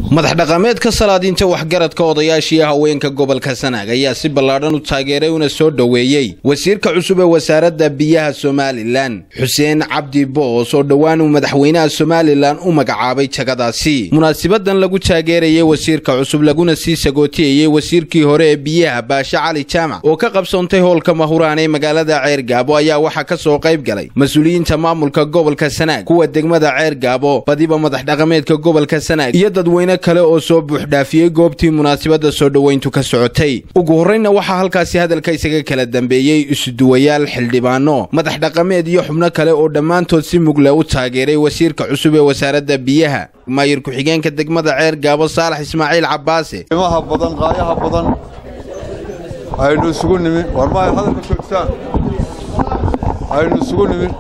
madax dhaqameedka salaadiinta waxgaradka odayaashii haweenka gobolka sanaag ayaa si ballaadhan u taageeray una soo dhoweeyey wasiirka cusub ee wasaaradda biyaha somalilan xuseen cabdi boos oo dhowaan uu madaxweynaha somalilan u magacaabay jagadaasi munaasibadan lagu taageerayay wasiirka cusub laguna sii sagootiyeyey wasiirkii hore ee biyaha baashe cali jaamac oo ka qabsoontay howlka mahuraan ee magaalada ceergaabo ayaa waxaa ka soo qayb galay mas-uuliyiinta maamulka gobolka sanaag kuwa degmada ceergaabo badiba madax dhaqameedka gobolka sanaag iyo dadweyne kale oo soo buuxdhaafiyey goobtii munaasibadda soo dhoweyntu ka socotay ugu horraynna waxaa halkaasi hadalka isaga kala dambeeyey isuduwayaal xildhibaano madax dhaqameed iyo xubno kale oo dhammaantood si mugle u taageeray wasiirka cusub ee wasaaradda biyaha maayir ku-xigeenka degmada ceer gaabo saalax ismaaciil cabbaase qiimaha badan qaayaha badan aynu isugu nimin war ma ay hadalka joogtaan aynu isugu nimin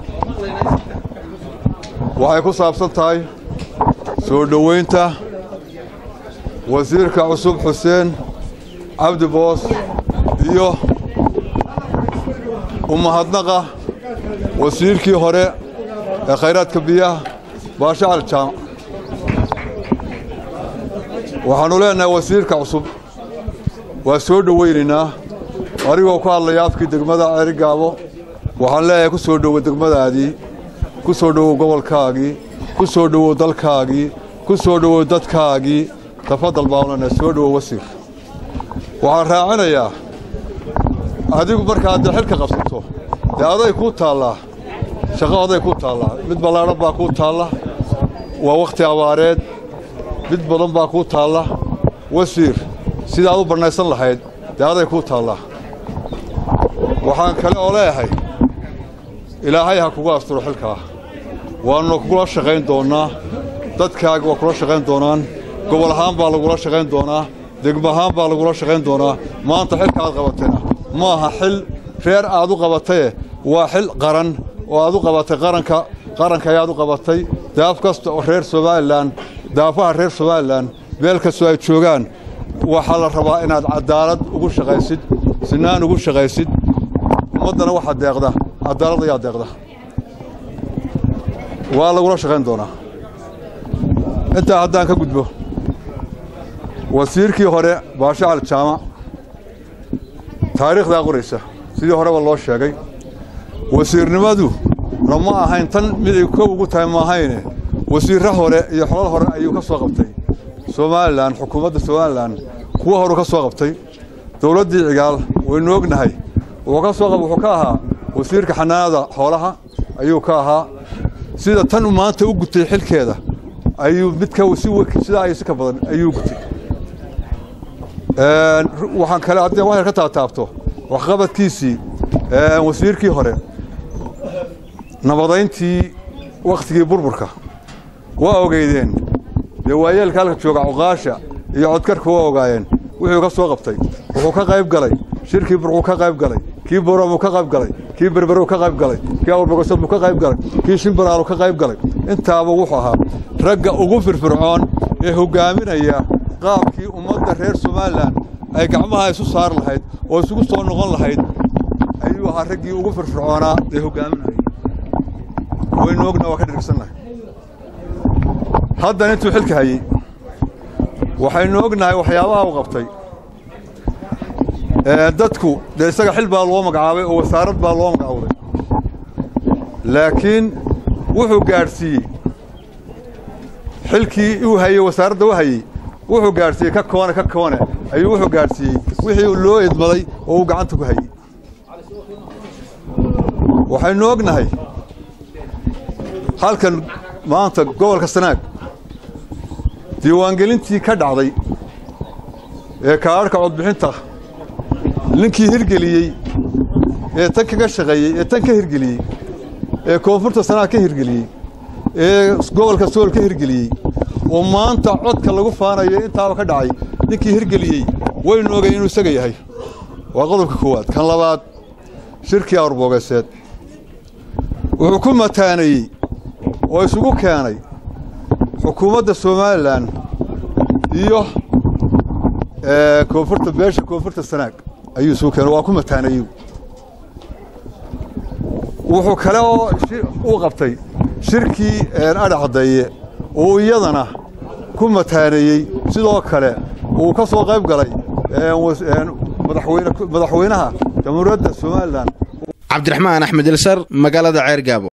waxay ku saabsan tahay soo dhoweynta wasiirka cusub xuseen cabdi boos iyo umahadnaqa wasiirkii hore ee khayraadka biyaha baashe cali jaamac waxaannu leenahay wasiirka cusub waa soo dhowaynaynaa adigoo ku hadlaya afkii degmada ceerigaabo waxaan leeyahay ku soo dhowo degmadaadii ku soo dhowow gobolkaagii ku soo dhowow dalkaagii ku soo dhowow dadkaagii tafadal baanlena soo dhowow wasiir waxaan raacinayaa adigu markaad dee xilka qabsato dee aday kuu taallaa shaqo aday kuu taallaa mid ballaadhan baa kuu taalla waa wakhti abaareed mid badan baa kuu taalla wasiir sidaad u bannaysan lahayd dee aday kuu taallaa waxaan kale oo leeyahay ilaahay ha kugu asturo xilkaa waannu kugula shaqayn doonnaa dadkaaga waa kula shaqayn doonaan gobol ahaan baa lagula shaqayn doonaa degmo ahaan baa lagula shaqayn doonaa maanta xilka aad qabatayna ma aha xil reer aad u qabataye waa xil qaran oo aad u qabatay qaranka qaranka ayaad u qabatay daaf kasta oo reer somalilan daafaha reer somalilan meel kastoo ay joogaan waxaa la rabaa inaad cadaalad ugu shaqaysid sinaan ugu shaqaysid ummaddana waxaa deeqda cadaalad ayaa deeqda waa lagula shaqayn doonaa intaa haddaan ka gudbo wasiirkii hore baashe cali jaamac taariikhdaa qoraysa sidii horeba loo sheegay wasiirnimadu lama ahayn tan mid ay kow ugu tahay maahayne wasiirra hore iyo xolal hore ayuu ka soo qabtay somalilan xukuumadda somalilan kuwo horuu ka soo qabtay dowladdii cigaal waynu ognahay wuxuu ka ahaa wasiirka xanaanada xoolaha ayuu ka ahaa sida tan maanta u gutay xilkeeda ayuu midka sidaa ay si ka badan ayuu gutay waxaan kale haddii waxyar ka taataabto waxqabadkiisii wasiirkii hore nabadayntii wakhtigii burburka waa ogeydeen dee waayeelka halka jooga cuqaasha iyo codkarka waa ogaayeen wuxuu ka soo qabtay wuxuu ka qayb galay shirkii burquu ka qayb galay kii boramuu ka qayb galay kii berberow ka qayb galay kii awrbogosodbuu ka qayb galay kii shimbiraalu ka qayb galay intaaba wuxuu ahaa ragga ugu firfircoon ee hoggaaminaya qaabkii ummadda reer somalilan ay gacmaha isu saar lahayd oo isugu soo noqon lahayd ayuu ahaa raggii ugu firfircoonaa ee hoggaaminaya waynu ogna waa ka dhirigsannahay haddan intuu xilka hayey waxaynu ognahay waxyaabaha u qabtay dadku dee isaga xil baa loo magacaabay oo wasaarad baa loo magacowday laakiin wuxuu gaadhsiiyey xilkii uu hayey wasaaradda u hayey wuxuu gaadhsiiyey ka koone ka koone ayuu wuxuu gaadhsiiyey wixii loo idmaday oo uu gacanta ku hayey waxaynu ognahay halkan maanta gobolka sanaag diiwaangelintii ka dhacday ee kaadharhka codbixinta ninkii hirgeliyey ee tan kaga shaqeeyey ee tan ka hirgeliyey ee koonfurta sanaag ka hirgeliyey ee gobolka sool ka hirgeliyey oo maanta codka lagu faanayo intaaba ka dhacay ninkii hirgeliyey waynu ogayn inuu isaga yahay waa qodobka koowaad kan labaad shirkii awrboogeeseed wuxuu ku mataaneeyey oo isugu keenay xukuumadda somalilan iyo koonfurta beesha koonfurta sanaag ayuu isugu keenay waa ku mataaneeyey wuxuu kale oo uu qabtay shirkii adha caddeeye oo iyadana ku mataaneeyey sidoo kale uu ka soo qayb galay madaxweynaha jamhuuriyadda somalilan cabdiraxmaan axmed ilsar magaalada ceergaabo